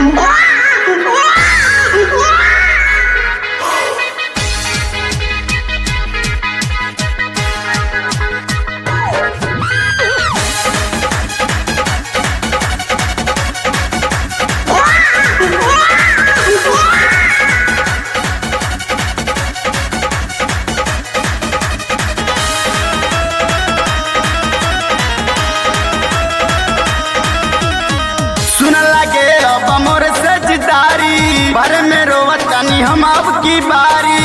सुन लगे अब मोर सजदारी पर में रोवतानी हम अब की बारी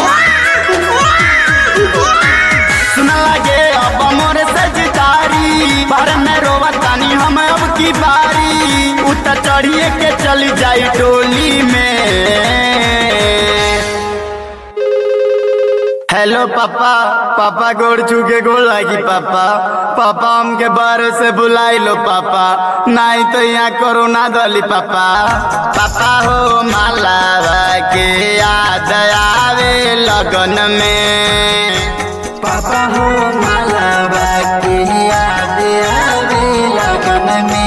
सुन लगे अब मोर सजदारी पर में रोवतानी हम अब की बारी उत चढ़िए के चली जाई टोली में हेलो पापा पापा गोड़ चुके गोड़ लागी पापा पापा हमके बारे से बुलाई लो पापा नहीं तो यहाँ कोरोना दली पापा पापा हो मालावा के याद आवे लगन में पापा हो मालावा के याद आवे लगन में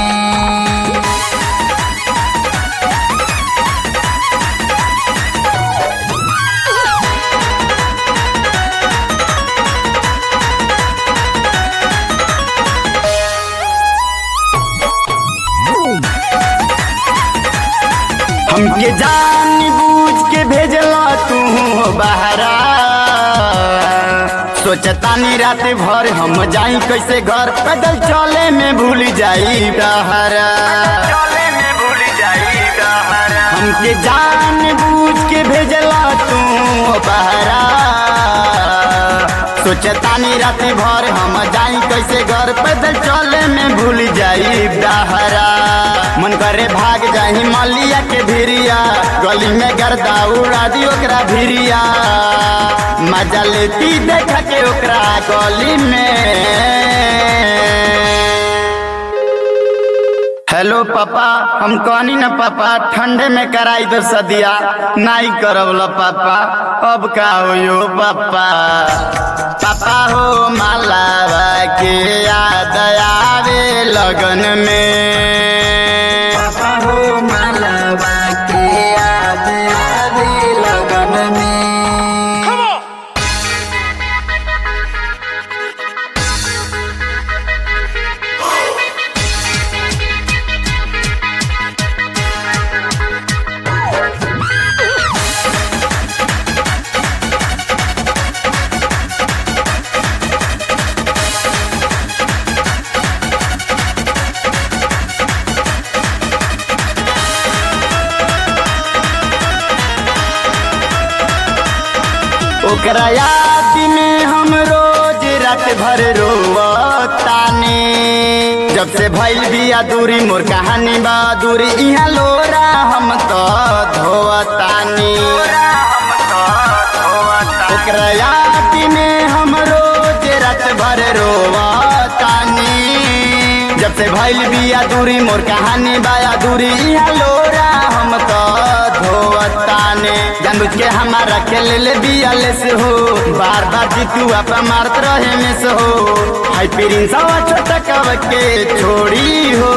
हमके जान बूझ के भेजला तू बहरा सोचतानी रात भर हम जाई कैसे घर पैदल चले में भूल जाई डहरा हमके जान बूझ के भेजला तू बहरा सोचतानी रात भर हम जाई कैसे घर पैदल चले में भूल जाई डहरा मन करे भाग जाही मलिया के भिरिया गली में गर्दा उड़ा दी ओकरा भिरिया मजा लेती देख के ओकरा गली में हेलो पापा हम कहनी न पापा ठंडे में कराई दो सदिया नहीं करब लो पापा अब का हो पापा पापा हो मालावा के याद आवे लगन में पापा हो मालावा के याद आवे लगन में ओकरा याद में हम रोज रात भर रोवतानी जब से भइल बिया दूरी मोर कहानी बा दूरी इहाँ लोरा हम तो धोवतानी ओकरा याद में हम रोज रात भर रोवतानी जब से भइल बिया दूरी मोर कहानी बाया दूरी इहाँ लोरा हम तो धोवताने जानबूझ के हमारा के ले ले बिया ले से हो बार बार जीतू आपा मारत रहे में से हो हाई प्रिंस आवा छोटा कब के छोड़ी हो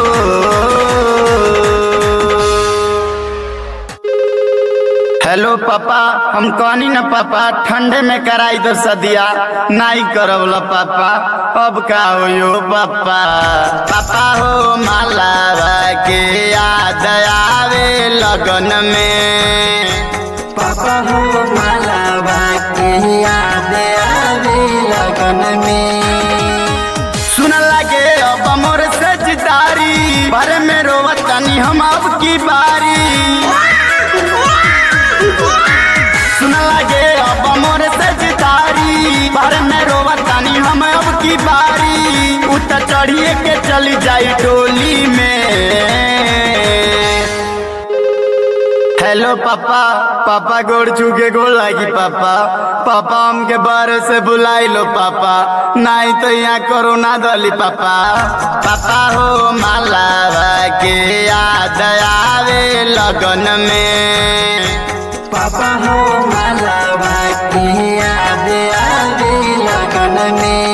हेलो पापा हम कहनी न पापा ठंडे में कराई दो सदिया नहीं करब लो पापा अब का हो पापा पापा हो मालावा के याद आवे लगन में पापा हो मालावा के याद आवे लगन में सुन लगे अब मोर सजदारी पर में रोवतानी हम अब की बारी सुन लगे अब मोर सजदारी पर में रोवतानी हम अब की बारी उत चढ़िए के चली जाई टोली में हेलो पापा पापा गोड़ चुके गोड़ लागी पापा पापा हमके बारे से बुलाई लो पापा नहीं तो यहाँ कोरोना दली पापा पापा हो मालावा के याद आवे लगन में पापा हो मालावा के याद आवे लगन में